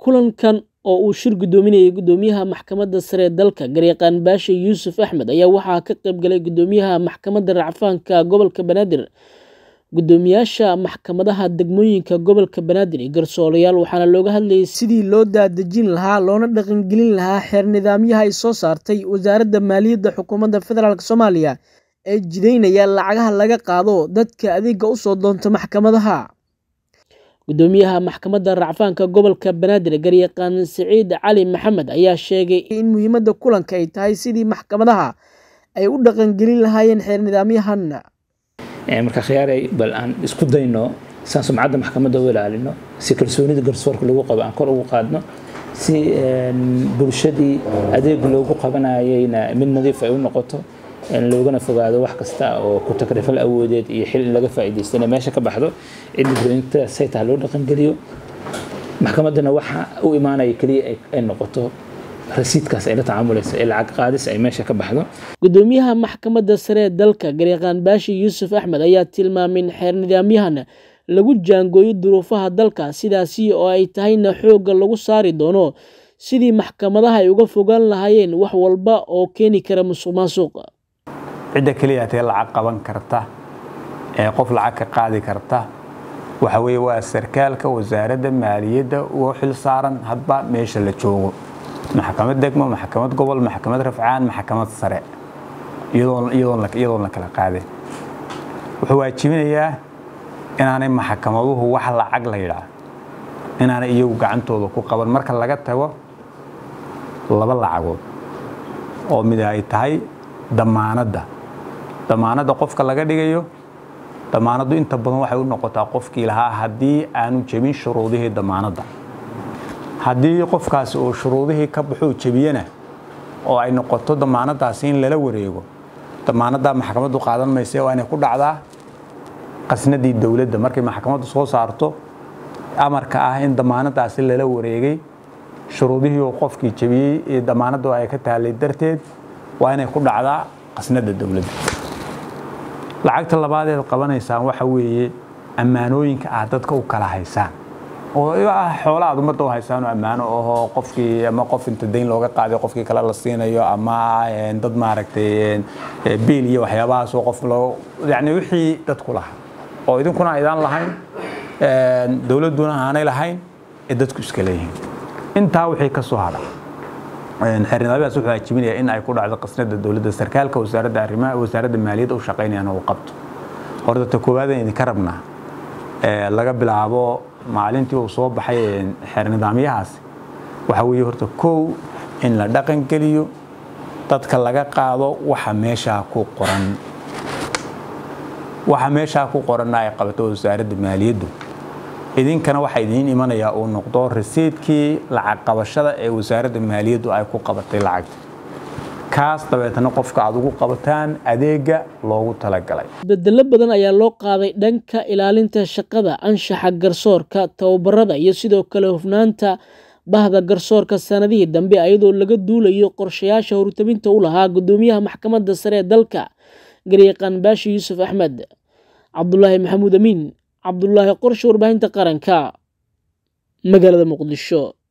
kulankan oo uu shir gudoominayay gudoomiyaha maxkamadda sare ee dalka garyaqaan baashe yuusuf axmed ayaa waxaa ka qayb galay gudoomiyaha maxkamadda racfaanka gobolka banaadir gudoomiyaasha maxkamadaha degmooyinka gobolka banaadir iyo garsoolayaal waxaana looga hadlayay sidii loo daadejin lahaa loona dhaqangelin lahaa xeer nidaamyaha ay soo saartay wasaaradda maaliyadda xukuumadda federaalk soomaaliya ee jideynaya lacagaha laga qaado dadka adeega usoo doonta maxkamadaha gudoomiyaha maxkamadda racfaanka gobolka banaadir garyaqaan siciid cali maxamed ayaa sheegay in muhiimadda kulanka ay tahay sidii maxkamadaha ay u dhaqangelin lahaayeen xeer nidaamyahan marka khiyaaray bal aan isku dayno saan sumcadda maxkamadda u ilaalino si kalsoonida garsoorka lagu qabo aan kor ugu qaadno si bulshadii adeeg loogu qabanayayna mid nadiif ay u noqoto loogana fogaado wax kasta oo ku takrifal awoodeed iyo xil in laga faa'iidaysto inay meesha ka baxdo in mudooyinta saytaha loo dhaqangeliyo maxkamaddana waxa u imaanaya keliya ay noqoto rasiidkaas ay la tacaamulaysa ee lacag qaadis ay meesha ka baxdo gudoomiyaha maxkamadda sare ee dalka garyaqaan baashi yuusuf axmed ayaa tilmaamay in xeer nidaamyahan lagu jaangooyo duruufaha dalka sidaasi oo ay tahayna xoogga lagu saari doono sidii maxkamadaha ay uga fogaan lahaayeen wax walba oo keeni kara musuq maasuq cidda keliya tee lacag qaban karta ee qof lacag ka qaadi karta waxa weeye waa sarkaalka wasaaradda maaliyadda uga xil saaran hadba meesha la joogo maxkamad degmo maxkamad gobol maxkamad rafcaan maxkamad sare iyadoon la kala qaadin wuxuu waajibinayaa inaanay maxkamaduhu wax lacag la yidhaah inaanay iyagu gacantooda ku qaban marka laga tago laba lacagood oo mid ay tahay damaanadda damaanadda qofka laga dhigayo damaanaddu inta badan waxay u noqotaa qofkii lahaa haddii aanu jebin shuruudihii damaanadda haddii qofkaasi uu shuruudihii ka baxuu jebiyana oo ay noqoto damaanadaasi in lala wareego damaanaddaa maxkamaddu qaadan mayse waa inay ku dhacdaa qasnadii dowladda markay maxkamaddu soo saarto amarka ah in damaanadaasi lala wareegay shuruudihii uu qofkii jebiyey ee damaanaddu ay ka taallay darteed waa inay ku dhacdaa qasnada dowladda lacagta labaadeed qabanaysaan waxa weeye ammaanooyinka aad dadka u kala haysaan oo xoola aad ummadda u haysaan oo ammaano ahoo qofkii ama qof inta dayn looga qaaday qofkii kale la siinayo ama dad maaragtay biil iyo waxyaabahaas oo qof loo yacni wixii dadku lahaa oo idinkuna aydaan lahayn dowladduna aanay lahayn ee dadku iska leeyihiin intaa wixii ka soo hadha xeernidaamyahaas wuxuu waajibinayaa in ay ku dhacdo qasnada dowladda sarkaalka wasaaradda arrimaha wasaaradda maaliyadda u shaqaynayana uu qabto horta ta koowaadaan idinka rabnaa laga bilaabo maalintii uu soo baxay xeer nidaamyahaasi waxa weeye horta kow in la dhaqangeliyo dadka laga qaado waxa meeshaa ku qoran waxa meeshaa ku qoranna ay qabato wasaaradda maaliyaddu idinkana waxaa idiin imanayaa uu noqdo rasiidkii lacag qabashada ee wasaaradda maaliyaddu ay ku qabatay lacagta kaas dabeetana qofka aad ugu qabataan adeega loogu talagalay bedelo badan ayaa loo qaaday dhanka ilaalinta shaqada anshaxa garsoorka tababarada iyo sidoo kale hufnaanta bahda garsoorka sanadihii dambe iyadoo laga duulayo qorshayaasha hortabinta u lahaa gudoomiyaha maxkamadda sare ee dalka garyaqaan baashi yuusuf axmed cabdulaahi maxamuud amiin cabdulaahi qorshe warbaahinta qaranka magaalada muqdisho